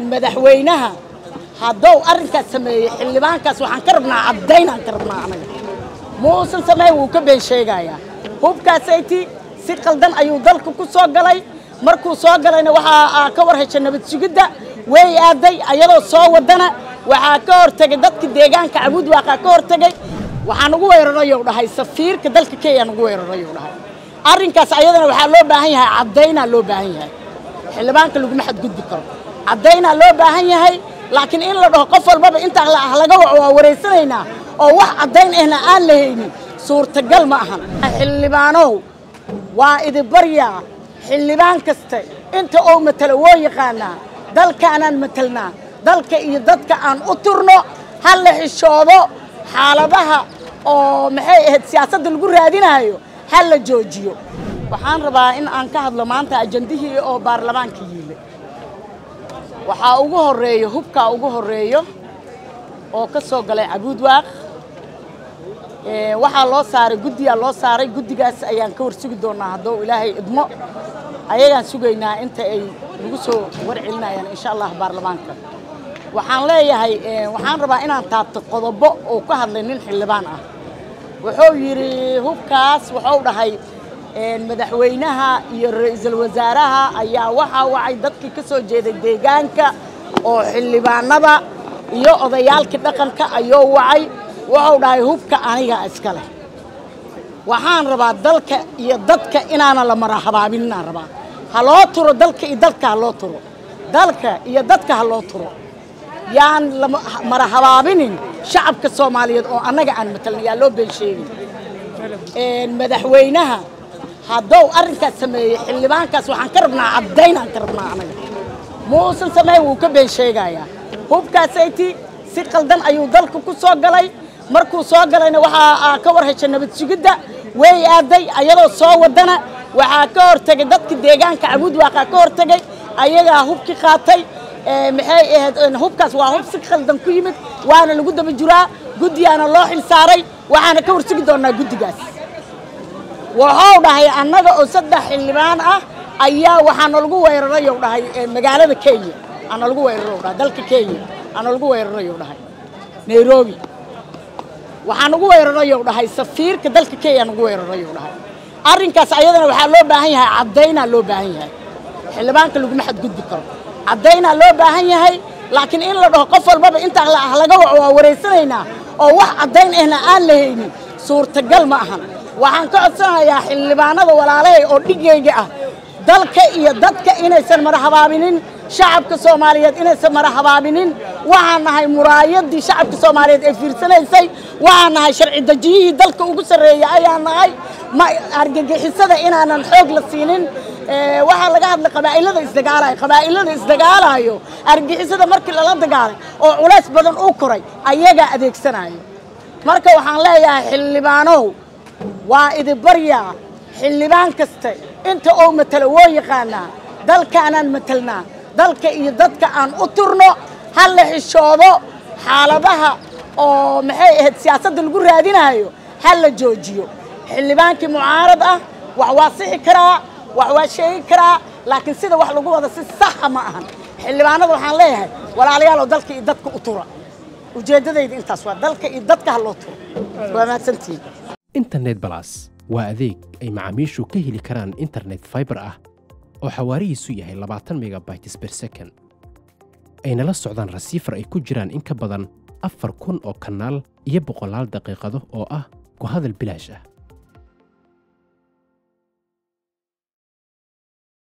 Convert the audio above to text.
madaxweynaha haddou arrinkaas sameeyey xildhibaankaas waxaan ka rabnaa caddaynaan ka rabnaa anaga muusan sameyn wuu ka been sheegayaa hubkaasayti si qaldan ayuu dalka ku soo galay markuu soo galayna waxaa ka war heshay nabad sugidda way aaday ayadoo soo wadana waxaa ka hortegay dadka deegaanka cabuud waaqaa ka hortegay waxaa nagu weerarayou dhahay safiirka dalka kenya nagu weerarayou dhahay arrinkaas ayadana waxaa loo baahan yahay caddaynaa loo baahan yahay xildhibaanka laguma xadgudbi karo caddaynaa loo baahan yahay laakiin in la dhaho qof walbaba intaa laga waco waa wareysanaynaa oo wax caddayn ahna aan la haynin suurtagal ma ahan xildhibaanow waa idibaryaa xildhibaan kaste inta oo matalo woo yaqaanaa dalkaanaan matelnaa dalka iyo dadka aan u turno ha la xishoodo xaaladaha oo maxay ahayd siyaasadda lagu raadinaayo ha la joojiyo waxaan rabaa in aan ka hadlo maanta ajandihii oo baarlamaanka yiile waxaa ugu horreeyo hubkaa ugu horreeyo oo ka soo galay cabuud waaq waxaa loo saaray guddiyaa loo saaray guddigaas ayaan ka war sugi doonnaa haddou ilaahay idmo ayagaan sugaynaa inta ay nagu soo warcelinayaan insha allah baarlamaanka waxaan leeyahay waxaan rabaa inaan taabto qodobo oo ka hadlay nin xildhibaan ah wuxuu yidhi hubkaas wuxuu dhahay madaxweynaha iyo ra-iisul wasaaraha ayaa waxaa wacay dadkii ka soo jeeday deegaanka oo xildhibaanada iyo odayaalkii dhaqanka ayuu wacay wuxuu dhahay hubka aniga iska leh waxaan rabaa dalka iyo dadka inaana la marahabaabin inaan rabaa ha loo turo dalka iyo dadka ha loo turo dalka iyo dadka ha loo turo yaan la marahabaabinin shacabka soomaaliyeed oo annaga aan matalna yaa loo been sheegin madaxweynaha haddou arrinkaas sameeyey xildhibaankaas waxaan ka rabnaa caddaynaan ka rabnaa anaga muusan sameyn wuu ka been sheegayaa hubkaasayti si qaldan ayuu dalka ku soo galay markuu soo galayna waxaa ka war heshay nabad sugidda way aaday ayadoo soo wadana waxaa ka hortegay dadka deegaanka cabuud waaqaa ka hortegay ayagaa hubki qaatay maxay ahayd hubkaas waa hub si qaldan ku yimid waana lagu daba jiraa guddigaana loo xil saaray waxaana ka war sugi doonnaa guddigaas wuxuu dhahay annaga oo saddex xildhibaan ah ayaa waxaana lagu weerarayou dhahay magaalada kenya ana lagu weeraro dhahay dalka kenya ana lagu weerarayou dhahay nairobi waxaa nagu weerarayou dhahay safiirka dalka kenya nagu weerarayou dhahay arrinkaas ayadana waxaa loo baahan yahay caddaynaa loo baahan yahay xildhibaanka laguma xadgudbi karo caddaynaa loo baahan yahay laakiin in la dhaho qof walbaba intaa laga waco waa wareysanaynaa oo wax caddayn ahna aan la haynin suurtagal ma ahan waxaan ka codsanayaa xildhibaanada walaalahay oo dhigayga ah dalka iyo dadka inaysan marahabaabinin shacabka soomaaliyeed inaysan marahabaabinin waxaan nahay muraayadii shacabka soomaaliyeed ee fiirsanaysay waxaan nahay sharci dejiyihii dalka ugu sarreeya ayaan nahay ma argagixisada inaanan xoog la siinin waxaa laga hadlay qabaa'ilada isdagaalayo qabaa'ilada isdagaalayo argagixisada markii lala dagaalay oo culays badan uu koray ayagaa adeegsanayo marka waxaan leeyahay xildhibaanow waa idibaryaa xildhibaan kaste inta oo matalo woo yaqaanaa dalkaanaan matelnaa dalka iyo dadka aan u turno ha la xishoodo xaaladaha oo maxay ahayd siyaasadda lagu raadinaayo ha la joojiyo xildhibaankii mucaarad ah wax waa sixi karaa wax waa sheegi karaa laakiin sida wax lagu wada si saxa ma ahan xildhibaanada waxaan leeyahay walaalayaaloo dalka iyo dadka u tura ujeeddadayda intaas waa dalka iyo dadka ha loo turo waa mahadsantihiin internet balas waa adeeg ay macaamiishu ka heli karaan internet faibar ah oo xawaarihiisu yahay labaatan megabytes ber second ayna la socdaan rasiifar ay ku jiraan in ka badan afar kun oo kanaal iyo boqolaal daqiiqado oo ah ku hadal bilaash ah